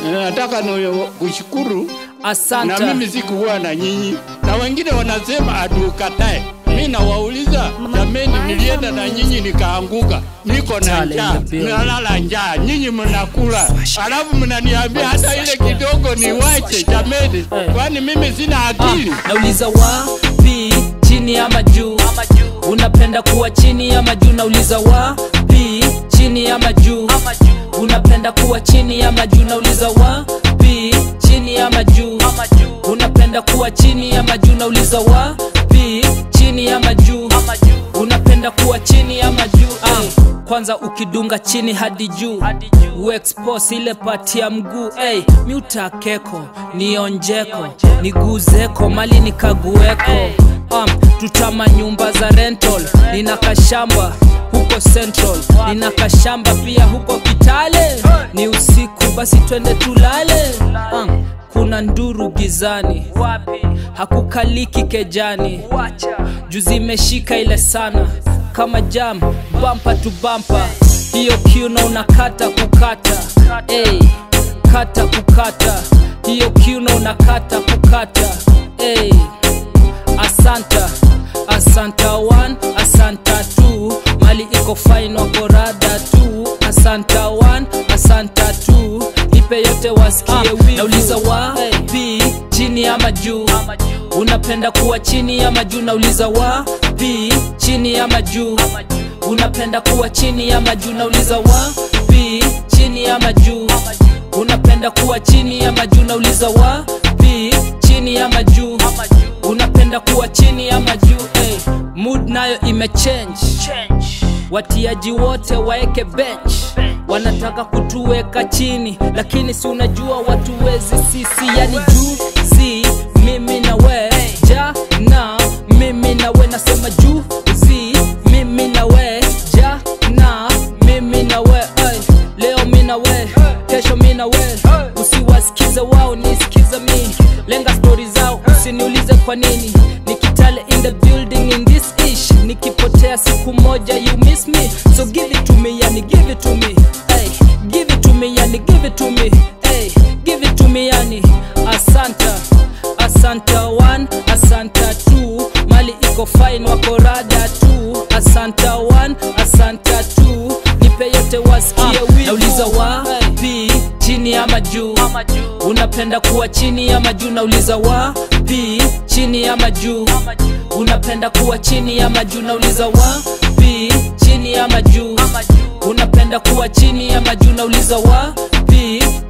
nataka ni kushukuru na asante mimi sikuwa na nyinyi, na wengine wanasema atukatae. Mi nawauliza jameni, nilienda na nyinyi nikaanguka, niko na Tale njaa, ya bill. nalala njaa, nyinyi mnakula, alafu mnaniambia hata ile kidogo niwache. Jameni, kwani mimi sina akili? nauliza wapi chini ama juu unapenda kuwa chini ama juu nauliza wapi chini ama juu unapenda kuwa chini ama juu nauliza wapi chini ama juu unapenda kuwa chini ama juu nauliza wapi chini ama juu unapenda kuwa chini ama juu ah. kwanza ukidunga chini hadi juu uexpose ile pati ya mguu hey, miutakeko nionjeko niguzeko mali nikagueko um, tutama nyumba za rental nina kashamba huko central nina kashamba pia huko kitale ni usiku basi twende tulale um, kuna nduru gizani hakukaliki kejani juzi imeshika ile sana kama jam bampa tu bampa hiyo kiuno unakata kukata hey, kata kukata hiyo kiuno unakata kukata hey, asanta asanta one asanta two mali iko fine wako rada tu asanta one asanta two nipe yote wasikie ah, nauliza wapi chini ama juu unapenda kuwa chini ama juu nauliza wapi chini ama juu unapenda kuwa chini ama juu nauliza wapi chini ama juu unapenda kuwa chini ama juu nauliza wapi chini ama juu unapenda kuwa chini ama juu hey. mood nayo imechange watiaji wote waeke bench wanataka kutuweka chini lakini si unajua watu wezi sisi yani juzi mimi na we jana mimi na we nasema juzi mimi na we jana mimi na we ay. leo mi na we kesho mi na we usiwasikize wao nisikize mi lenga stori zao usiniulize kwa nini nikitale in the building in this ish nikipotea siku moja you miss me so give it to me yani give it to me hey, give it to me yani give it to me hey, give it to me yani asanta asanta one asanta two mali iko fine wako rada tu asanta one asanta two nipe yote wasikie ah, nauliza wapi chini ama juu unapenda kuwa chini ama juu nauliza wapi chini ama juu unapenda kuwa chini ama juu nauliza wapi chini ama juu unapenda kuwa chini ama juu nauliza wapi